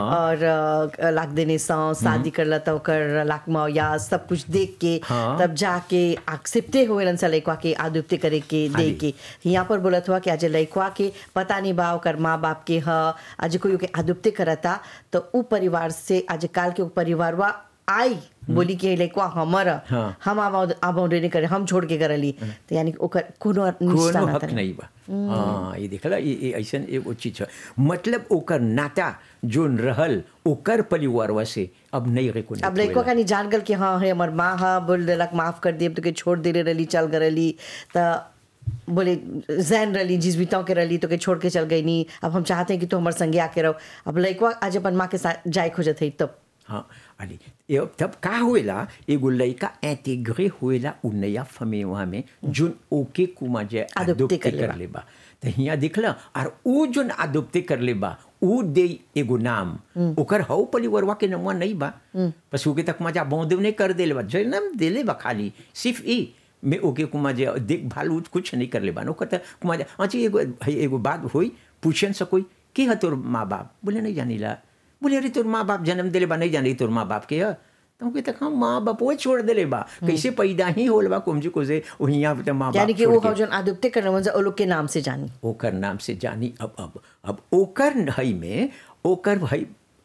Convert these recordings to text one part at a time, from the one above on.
और अ, लाख देने सौ शादी करला तो ओकर लाख मौया सब कुछ देख के हाँ। तब जाके एक्सेप्टे होलन सा लइकवा के आदुप्ते करे के हाँ दे जी। के यहाँ पर बोलत हुआ कि आज लइकवा के पता नहीं बा ओकर माँ बाप के ह आज कोई ओके आदुप्ते करता तो उ परिवार से आज काल के उ परिवारवा आई बोली कि लइकवा हमर ह। हाँ। हम आब आब नहीं करे हम छोड़ के करली तो यानी कि ओकर कोनो निष्ठा कोनो नाता हक नहीं बा हाँ ये देखला ये ये ऐसन एगो चीज है मतलब ओकर नाता जोन रहल ओकर परिवारवा से अब नहीं रे अब लड़को का नहीं जान गल कि हाँ है हमार माँ हाँ बोल देलक माफ कर दिए तो के छोड़ दे रही चल गए रही त बोले जैन रही जिस बीताओं के रही तो के छोड़ के चल गई नहीं अब हम चाहते हैं कि तू हमारे संगे आके रहो अब लड़को आज अपन माँ के साथ जाए खोजत है तब हाँ अरे ये तब का होएला एगो लड़का इंटीग्रे होएला उ नया फमेवा में जोन ओके कुमा जे Adopté adopté कर लेबा। कर लेबा तो हियाँ दिखला और उ जोन अदोप्ते कर लेबा उ दे एगो नाम ओकर हौ परिवारवा के नमवा नहीं बा बस ओके तक मजा बौंदे नहीं कर देले बा जन्म देले बा खाली सिर्फ ई में ओके कुमा जे देखभाल उ कुछ नहीं कर लेबा ओकर त कुमा जे अच्छा एगो है एगो बात होई पूछन से कोई की है तोर माँ बाप बोले नहीं जानीला बोले अरे तोर माँ बाप जन्म दिले बा नहीं जानी तोर माँ बाप के है तो हम कहते हम माँ बाप वो छोड़ दिले बा कैसे पैदा ही होल बा कुमजी को से वहिया पे माँ बाप यानी कि छोड़ वो के। हम जो आदुप्ते करने वो लोग के नाम से जानी ओकर नाम से जानी अब अब अब ओकर हई में ओकर हई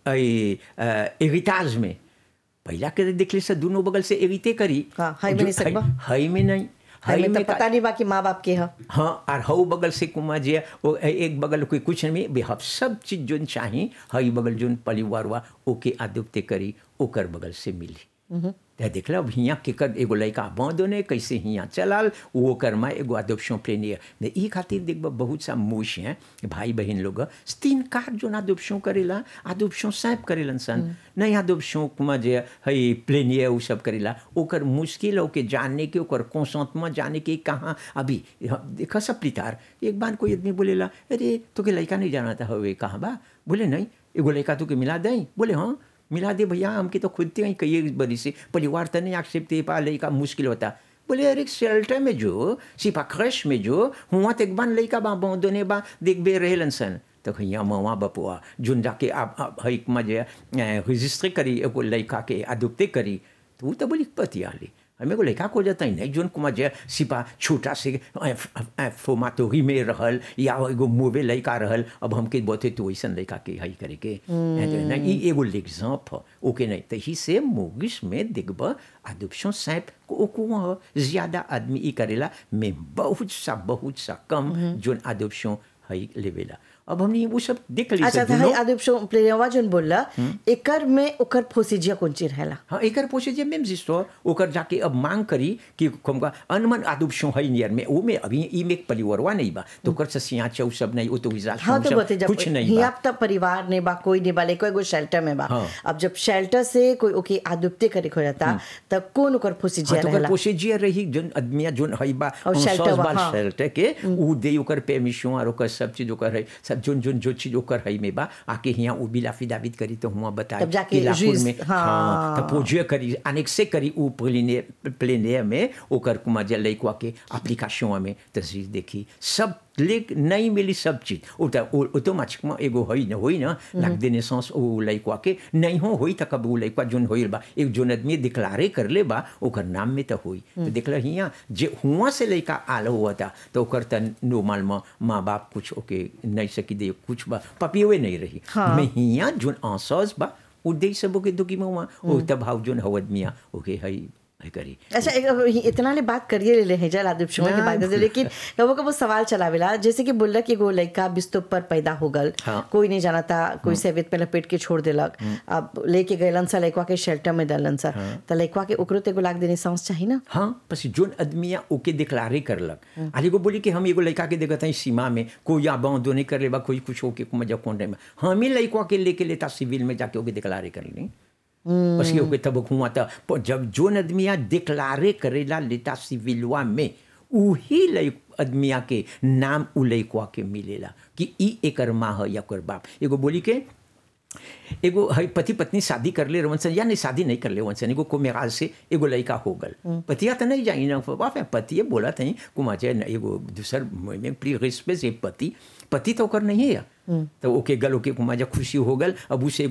एगिताज में पहला के देखले से दोनों बगल से एगिते करी हाँ, हई में जो नहीं सकबा? हई में नहीं हमें तो का- पता नहीं बा कि माँ बाप के है हाँ और हऊ बगल से कुमा जे वो एक बगल कोई कुछ नहीं भी हम सब चीज जोन चाही हई बगल जोन परिवार वा ओके आदुप्ते करी ओकर बगल से मिली ते देखला अब हियाँ केकर एगो लड़का बाँधो ने कैसे हियाँ चलाल वो ओकर माँ एगो अदोप्शन प्रेनियर ने ई खातिर देखब बहुत सा मूछ हैं भाई बहन लोग तीन कार जोन अदोप्शन करेला अदोप्शन सैप करेलन सन नहीं अदोप्शन कुमा जे हई प्लेनियर उ सब करेला ओकर मुश्किल हो के जानने के ओकर कौशंत में जाने के कहाँ अभी देखा सब प्रितार एक बार कोई आदमी बोलेला अरे तो के लड़का नहीं जाना था हवे कहाँ बा बोले नहीं एगो लड़का तो के मिला दें बोले हाँ मिला दे भैया हमके तो खुद ही कई बड़ी से परिवार तो नहीं एक्सेप्ट दे पा लड़का मुश्किल होता बोले अरे शेल्टर में जो सिपा क्रश में जो हुआ तो एक बार लड़का बा बौदोने बा देख बे रहेलन सन तो हियाँ मवा बपुआ जोन जाके आप आप हई मजे रजिस्ट्री करी एगो लड़का के अदुप्ते करी तो वो तो बोली पतिया ली हमें को लड़का को जाता ही नहीं जोन कुमार जे सिपा छोटा से फोमातोही में रहल या एगो मोवे लड़का रहल अब हमके बोते तो वैसन लड़का के हई करे के नहीं ई एगो एग्जाम्प ओके नहीं तो ही से मोगिस में देखब अदुप्शन सैप को को ज्यादा आदमी ई करेला में बहुत सा बहुत सा कम जोन अदुप्शन हई लेवेला अब हमने वो सब देख ली अच्छा सब तो हई दुनो। आदुप प्लेवा जोन बोलला एकर में ओकर फोसिजिया कौन चीज रहेला हाँ एकर पोसे जे मेम जिस्तो ओकर जाके अब मांग करी कि हमका अनमन आदुब शो है नियर में वो में अभी ई में परिवारवा नहीं बा तो ओकर से सिया चौ सब नहीं वो तो विजा हाँ तो बते जब कुछ नहीं हिया बा तब परिवार ने बा कोई नहीं बा लेको एगो शेल्टर में बा हाँ। अब जब शेल्टर से कोई ओके आदुप्ते करे खो जाता तब कौन ओकर फोसिजिया हाँ तो ओकर रहेला पोसे जे रही जोन आदमिया जोन है बा और उन shelter सौस बा, बाल हाँ। शेल्टर के ऊ दे ओकर परमिशन और ओकर सब चीज ओकर है सब जोन जोन जो चीज ओकर है में बा आके हिया ऊ बिला फिदाबित करी तो हुआ बता तब जाके लाखुर जुइस- में हाँ। हाँ तो पोजे करी अनेक से करी ऊ प्लेने प्लेने में ओकर कुमा जे लइकवा के एप्लीकेशन में तस्वीर देखी सब लेक नहीं मिली सब चीज वो तो ऑटोमेटिक में एगो होई न होई ना लाग देने सांस ओ लइकवा के नहीं हो होई त कब ऊ लइकवा जोन होइल बा एक जोन आदमी डिक्लारे कर ले बा ओकर नाम में तो होई तो देखला हिया जे हुआ से लइका आल हुआ था तो ओकर त नॉर्मल में माँ बाप कुछ ओके नहीं सकी दे कुछ बा पपियोए नहीं रही हाँ। में हिया जोन आंसस बा उ दे सब ओके दुखी में हुआ ओ तब भाव जोन हवद मिया ओके हई हई करी अच्छा एक इतना ले बात करिए ले ले हैं जल आदिप शुमा की हाँ। बात करते लेकिन कबो कबो सवाल चलावेला जैसे कि बोलला कि एगो लड़का बिस्तुप पर पैदा हो गल हाँ। कोई नहीं जाना था कोई सेवित पे लपेट के छोड़ देलक अब लेके गएलन सा लड़का के शेल्टर में दलन सा त लड़का के ओकरो ते एगो लाख देने सांस चाहिए ना हाँ बस जोन आदमिया ओके डिक्लारे करलक आली को बोली कि हम एगो लड़का के देखत हई सीमा में कोई या बाँधो नहीं कर लेबा कोई कुछ होके मजा कौन में हम ही लड़का के लेके लेता सिविल में जाके ओके डिक्लारे कर ली बस ये ओके तब हुआ था पर जब जोन आदमिया डिक्लारे करेला लेता सिविलवा में उही लइ आदमिया के नाम उ लइकवा के मिलेला कि ई एकर माँ है या ओकर बाप एगो बोली के एगो हई पति पत्नी शादी कर ले रवन सन या नहीं शादी नहीं कर ले वन सन एगो को मेराज से एगो लड़का हो गल पतिया तो नहीं जाई ना बाप पतिए बोला थी कुमार जे एगो दूसर में प्री रिस्पे से पति पति तो ओकर नहीं है तो ओके गल ओके कुमार खुशी हो गल अब उसे